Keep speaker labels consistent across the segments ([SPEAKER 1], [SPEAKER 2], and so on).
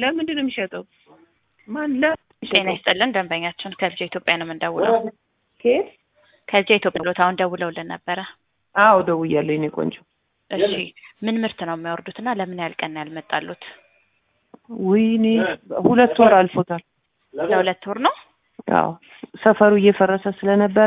[SPEAKER 1] ለምንድን ነው የሚሸጠው? ማን ለምን
[SPEAKER 2] ጤና
[SPEAKER 1] የሚሸጠው?
[SPEAKER 2] ይስጥልን ደንበኛችን ከልጄ ኢትዮጵያ ነው የምንደውለው።
[SPEAKER 1] ከየት?
[SPEAKER 2] ከልጄ ኢትዮጵያ ብሎት አሁን ደውለውልን ነበረ።
[SPEAKER 1] አዎ ደውያለሁ የኔ ቆንጆ።
[SPEAKER 2] እሺ ምን ምርት ነው የሚያወርዱት እና ለምን ያህል ቀን ነው ያልመጣሉት?
[SPEAKER 1] ወይኔ ሁለት ወር አልፎታል።
[SPEAKER 2] ለሁለት ወር ነው።
[SPEAKER 1] አዎ ሰፈሩ እየፈረሰ ስለነበረ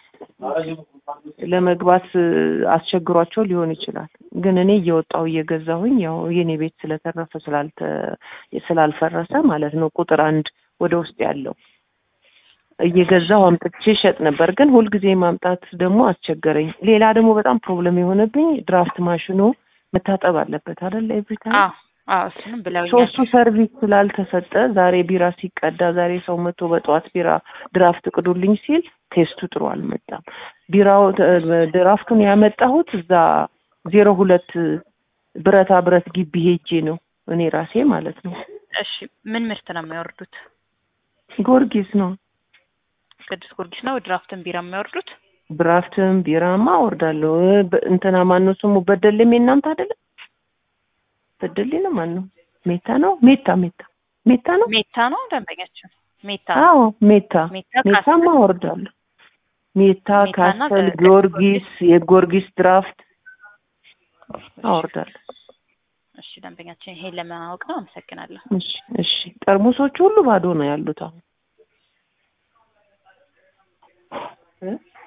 [SPEAKER 1] ለመግባት አስቸግሯቸው ሊሆን ይችላል። ግን እኔ እየወጣሁ እየገዛሁኝ ያው የኔ ቤት ስለተረፈ ስላልተ ስላልፈረሰ ማለት ነው ቁጥር አንድ ወደ ውስጥ ያለው እየገዛሁ አምጥቼ ሸጥ ነበር። ግን ሁልጊዜ ማምጣት ደግሞ አስቸገረኝ። ሌላ ደግሞ በጣም ፕሮብለም የሆነብኝ ድራፍት ማሽኑ መታጠብ አለበት አይደል? ኤቭሪ ታይም
[SPEAKER 2] አዎ አዎ እሱንም ብለውኛል።
[SPEAKER 1] ሶስቱ ሰርቪስ ስላልተሰጠ ዛሬ ቢራ ሲቀዳ ዛሬ ሰው መጥቶ በጠዋት ቢራ ድራፍት ቅዱልኝ ሲል ቴስቱ ጥሩ አልመጣም። ቢራው ድራፍቱን ያመጣሁት እዛ ዜሮ ሁለት ብረታ ብረት ግቢ ሄጄ ነው እኔ ራሴ ማለት ነው።
[SPEAKER 2] እሺ ምን ምርት ነው የሚያወርዱት?
[SPEAKER 1] ጊዮርጊስ ነው
[SPEAKER 2] ቅዱስ ጊዮርጊስ ነው ድራፍትን ቢራ የሚያወርዱት?
[SPEAKER 1] ድራፍትም ቢራማ አወርዳለሁ። በ- እንትና ማነው ስሙ በደሌም የእናንተ አይደለም? በደሌ ነው ማን ነው? ሜታ ነው ሜታ ሜታ ሜታ ነው።
[SPEAKER 2] ሜታ ነው ደንበኛችን ሜታ
[SPEAKER 1] አዎ ሜታ
[SPEAKER 2] ሜታ
[SPEAKER 1] ሜታማ
[SPEAKER 2] ካስተል
[SPEAKER 1] አወርዳለሁ። ሜታ
[SPEAKER 2] ሜታና
[SPEAKER 1] ካስተል
[SPEAKER 2] ደ-
[SPEAKER 1] ጊዮርጊስ የጊዮርጊስ ድራፍት አወርዳለሁ።
[SPEAKER 2] እሺ ደንበኛችን ይሄን ለማወቅ ነው። አመሰግናለሁ።
[SPEAKER 1] እሺ እሺ። ጠርሙሶቹ ሁሉ ባዶ ነው ያሉት አሁን እ